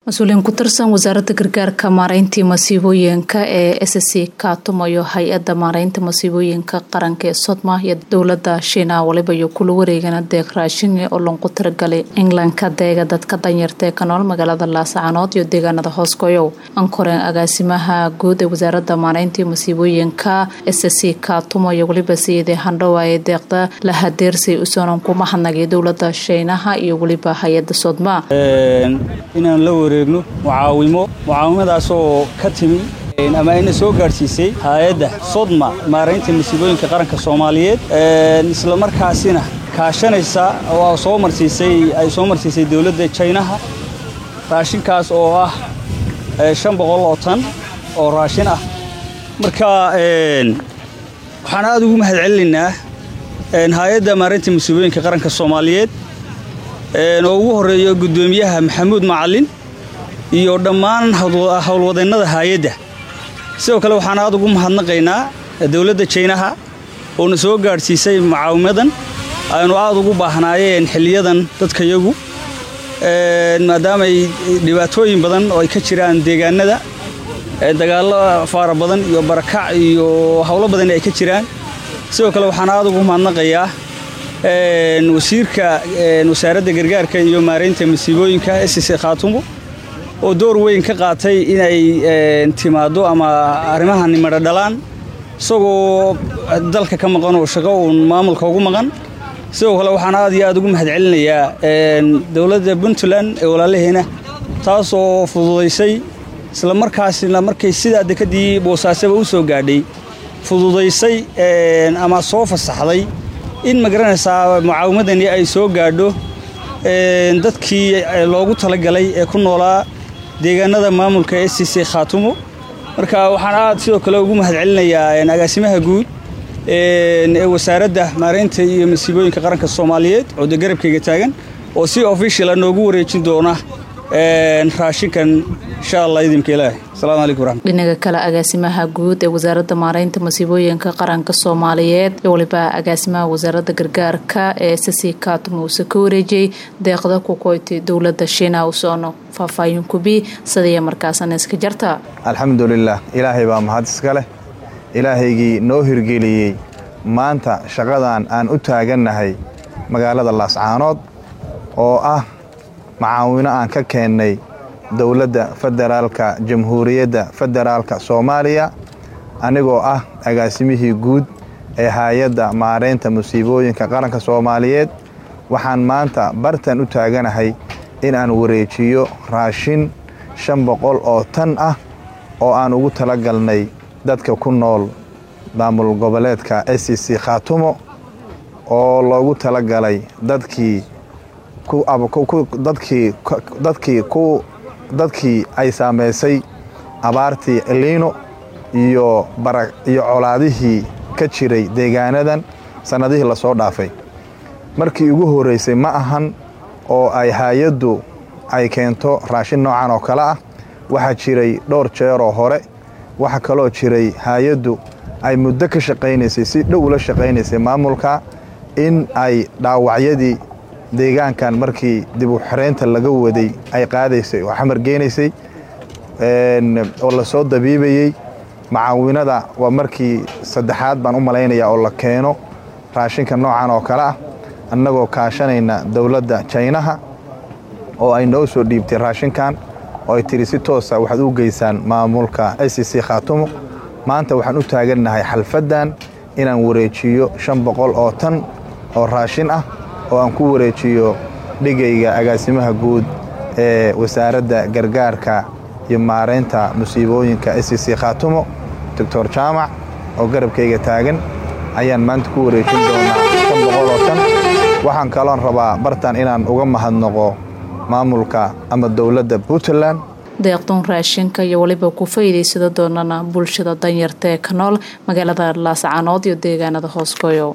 mas-uuliyiin ku tirsan wasaaradda gargaarka maareyntii masiibooyinka ee s c kaatumayo hay-adda maareynta masiibooyinka qaranka ee sodma iyo dowlada shiina waliba iyo kula wareegana deeq raashin oo longu tiragalay englandka deega dadka danyarta ee ka nool magaalada laascaanood iyo deegaanada hoosgoyow ankoreen agaasimaha guud ee wasaaradda maareyntii masiibooyinka s c kaatumayo weliba siidee handhowa ee deeqda la hadeersay usoonan ku mahadnagay dowlada shiinaha iyo weliba hay-adda sodma inaan la wareegno mucaawimo mucaawimadaasoo ka timi ama ayna soo gaadhsiisay hay-adda sodma maaraynta masiibooyinka qaranka soomaaliyeed isla markaasina kaashanaysa oo soo marsiisay ay soo marsiisay dowladda jaynaha raashinkaas oo ah shan boqol oo tan oo raashin ah marka waxaan aada ugu mahad celinaynaa hay-adda maaraynta masiibooyinka qaranka soomaaliyeed oo ugu horeeyo guddoomiyaha maxamuud macalin iyo dhammaan howlwadeennada hay-adda sidoo kale waxaan aad ugu mahadnaqaynaa dowladda jaynaha oona soo gaadhsiisay mucaawimadan aynu aad ugu baahnaayeen xiliyadan dadkayagu maadaamaay dhibaatooyin badan oo ay ka jiraan deegaanada dagaallo faara badan iyo barakac iyo howlo badan ay ka jiraan sidoo kale waxaan aad ugu mahadnaqayaa wasiirka wasaaradda gargaarka iyo maaraynta masiibooyinka sc khaatumo oo door weyn ka qaatay inay timaaddo ama arrimahan madho dhalaan isagoo dalka ka maqan oo shaqo uun maamulka ugu maqan sidoo kale waxaan aad iyo aad ugu mahad celinayaa dowladda puntland ee walaalaheena taasoo fududaysay isla markaasna markay sidaa dekadii boosaasaba u soo gaadhay fududaysay ama soo fasaxday in magaranaysaa mucaawimadani ay soo gaadho dadkii loogu talagalay ee ku noolaa deegaanada maamulka s c c khaatumo marka waxaan aad sidoo kale ugu mahad celinayaa agaasimaha guud ee wasaaradda maaraynta iyo masiibooyinka qaranka soomaaliyeed oo de garabkayga taagan oo si officiala noogu wareejin doona raashinkan insha allah idinka ilaahay asalaamu calaykum waraxmat dhinaga kale agaasimaha guud ee wasaaradda maareynta masiibooyinka qaranka soomaaliyeed iyo waliba agaasimaha wasaaradda gargaarka ee sc kaatumo uuse ka wareejiyey deeqda ku koytay dowladda shiina usoono faahfaahin kubi sidaya markaasana iska jarta alxamdulilah ilaahay baa mahad iska leh ilaahaygii noo hirgeliyey maanta shaqadan aan u taagannahay magaalada laascaanood oo ah macaawino aan ka keennay dowladda federaalka jamhuuriyadda federaalka soomaaliya anigoo ah agaasimihii guud ee hay-adda maaraynta musiibooyinka qaranka soomaaliyeed waxaan maanta bartan u taaganahay in aan wareejiyo raashin shan boqol oo tan ah oo aan ugu tala galnay dadka ku nool maamul goboleedka s c c khaatumo oo loogu tala galay dadkii dadkii ay saamaysay abaartii eliino iyo iyo colaadihii ka jiray deegaanadan sannadihii lasoo dhaafay markii ugu horraysay ma ahan oo ay hay-addu ay keento raashin noocan oo kale ah waxaa jiray dhowr jeeroo hore waxaa kaloo jiray hay-addu ay muddo ka shaqaynaysay si dhow ula shaqaynaysay maamulka in ay dhaawacyadii deegaankan markii dib u xiraynta laga waday ay qaadaysay oo xamar geenaysay oo lasoo dabiibayey macaawinada waa markii saddexaad baan u malaynayaa oo la keeno raashinka noocan oo kale ah annagoo kaashanayna dowladda jaynaha oo ay noo soo dhiibtay raashinkan oo ay tiri si toosa waxaad u geysaan maamulka s c khaatumo maanta waxaan u taagannahay xalfaddan inaan wareejiyo shan boqol oo tan oo raashin ah oo aan ku wareejiyo dhigayga agaasimaha guud ee wasaaradda gargaarka iyo maaraynta musiibooyinka s c khaatumo doctor jaamac oo garabkayga taagan ayaan maanta ku wareejin doonaa shan boqol oo tan waxaan kaloon rabaa bartan inaan uga mahadnaqo maamulka ama dowladda puntland deeqduun raashinka iyo weliba ku faa'iidaysada doonana bulshada danyarta ee ka nool magaalada laascaanood iyo deegaanada hoosgoyo